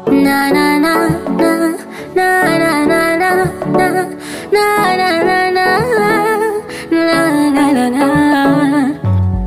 na na na na na na na na na na na na na na na na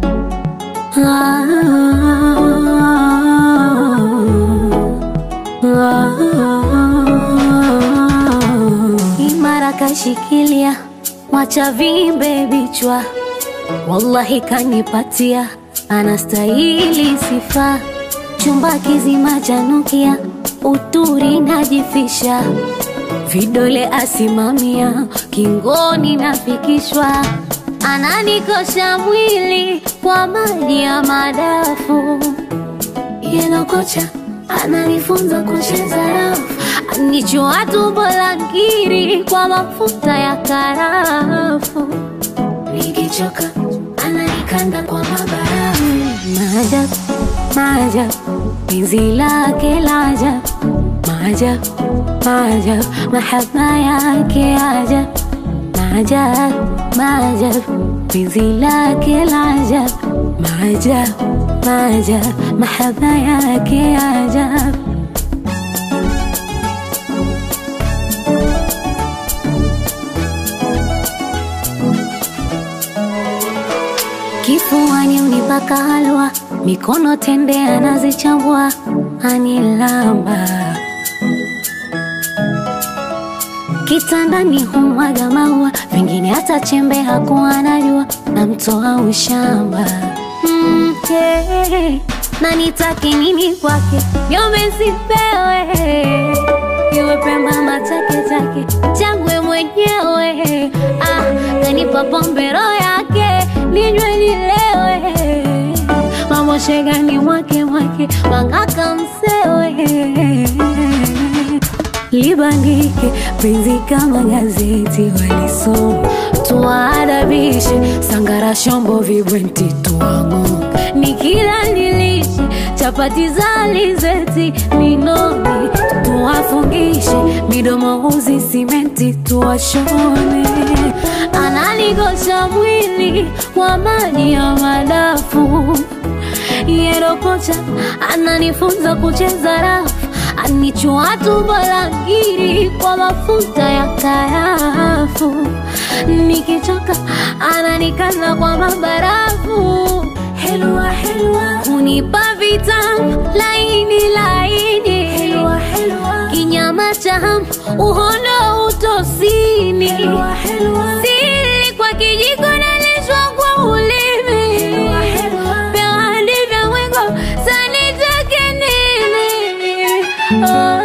Imara kashikilia, mwacha vimbe vichwa, wallahi kanipatia, anastahili sifa. Chumba kizima chanukia, uturi najifisha, vidole asimamia, kingoni nafikishwa, ananikosha mwili kwa maji ya madafu yeno kocha ananifunza kucheza rafu, anichua tumbo la ngiri kwa mafuta ya karafu, nikichoka ananikanda kwa mabarafu. Maajabu, maajabu, penzi lake la ajabu, maajabu, maajabu, mahaba yake ajabu, maajabu, maajabu, penzi lake la ajabu, maajabu, maajabu, mahaba yake ajabu. Kifuani unipaka halwa, mikono tende anazichambua, anilamba kitandani humwaga maua, vingine hata chembe hakuwa anajua, namtoa ushamba mm, hey, na nitaki nini kwake, nyome sipewe, iwe pemba matake take changwe mwenyewe, ah, kanipa pombe roho yake ninywe nilewe, mambo shegani mwake mwake mangaka msewe libandike penzi kama gazeti walisoma, tuwaadabishe sangara shombo vibwenti tuwang'o, nikila nilishe chapati za alizeti ninomi, tuwafungishe midomo uzi simenti tuwashone, analigosha mwili kwa maji ya madafu yerokocha ananifunza kucheza rafu anichua tumbo la ngiri kwa mafuta ya karafu, nikichoka ananikanda kwa mabarafu. Helwa helwa, unipa vitamu laini laini, helwa helwa, kinyama cha hamu uhondo utosini, helwa helwa, sili kwa kijiko nalishwa kwa ulimi, helwa helwa, vya hadi vya mwengo sanitake nini? Oh.